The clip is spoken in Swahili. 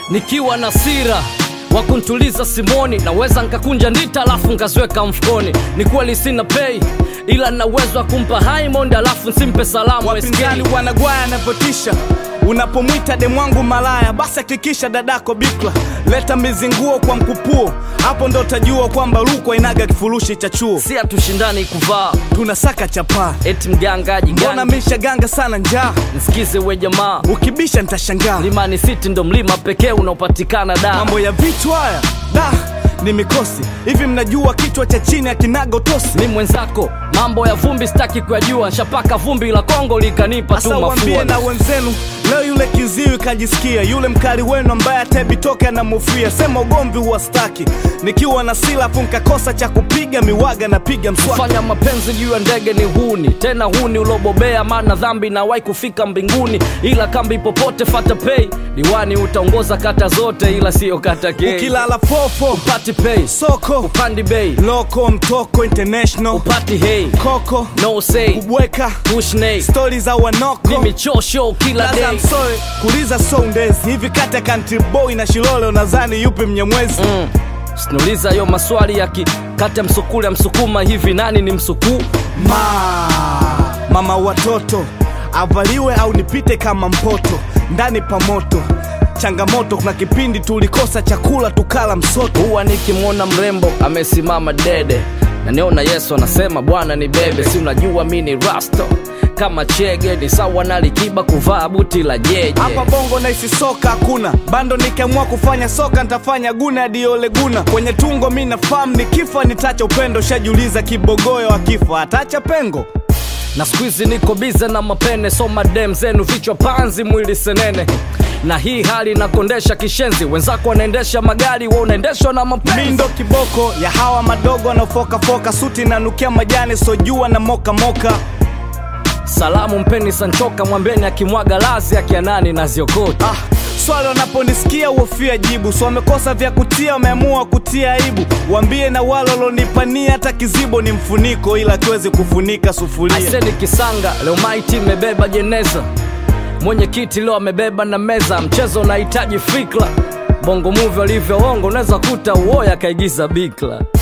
nikiwa na sira wa kuntuliza simoni naweza nkakunja ndita alafu nkaziweka mfukoni ni kweli sina pei ila na uwezo wa kumpa Haimond alafu nsimpe salamu wapinzani SK. wanagwaya anavyotisha unapomwita demwangu malaya basi hakikisha dadako bikla leta mizinguo kwa mkupuo hapo ndo utajua kwamba rukwa inaga kifurushi cha chuo si hatushindani kuvaa tunasaka chapaa eti mgangaji mbona gani misha ganga sana njaa nsikize we jamaa ukibisha nitashangaa Mlimani City ndo mlima pekee unaopatikana da mambo ya vitu haya da ni mikosi hivi mnajua kichwa cha chini akinaga utosi mi mwenzako mambo ya vumbi sitaki kuyajua nshapaka vumbi la Kongo likanipa tu sasa wambie mafua na wenzenu leo yule kiziwi kajisikia yule mkali wenu ambaye atebitoke anamufia sema ugomvi huwastaki nikiwa na silafu nkakosa cha kupiga miwaga napiga mswaki fanya mapenzi juu ya ndege ni huni tena huni ulobobea maana dhambi nawai kufika mbinguni ila kambi popote fata pei diwani utaongoza kata zote ila siyo kata kei ukilala fofo upati pei soko upandi bei loko mtoko international upati hei koko no say kubweka push nay stori za wanoko mimi chosho kila Laza day msoe kuliza soundezi hivi kati ya country boy na shilole unadhani yupi mnyamwezi mm. sinuliza yo maswali ya kikata msukule msukuma hivi nani ni msukuu ma mama watoto avaliwe au nipite kama mpoto ndani pa moto changamoto kuna kipindi tulikosa chakula tukala msoto huwa nikimwona mrembo amesimama dede naniona yesu anasema bwana ni bebe si unajua mi ni rasto kama chege ni sawa na likiba kuvaa buti la jeje hapa bongo naisi soka hakuna bando nikiamua kufanya soka nitafanya guna hadi ole guna kwenye tungo mi nafahamu nikifa nitacha upendo shajiuliza kibogoyo akifa atacha pengo na skuizi niko bize na mapene so madem zenu vichwa panzi mwili senene na hii hali nakondesha kishenzi wenzako wanaendesha magari wa unaendeshwa na mi mapenzi ndo kiboko ya hawa madogo wanaofokafoka suti nanukia majani sojua na mokamoka salamu mpeni sanchoka mwambeni akimwaga lazi akianani na ziokota ah, swali wanaponisikia uofia jibu so wamekosa vya kutia wameamua kutia aibu wambie na wale walonipania hata kizibo ni mfuniko ila akiwezi kufunika sufuria aiseni kisanga leo maiti imebeba jeneza mwenyekiti leo amebeba na meza mchezo unahitaji fikra bongo muvi walivyoongo unaweza kuta uoya akaigiza bikla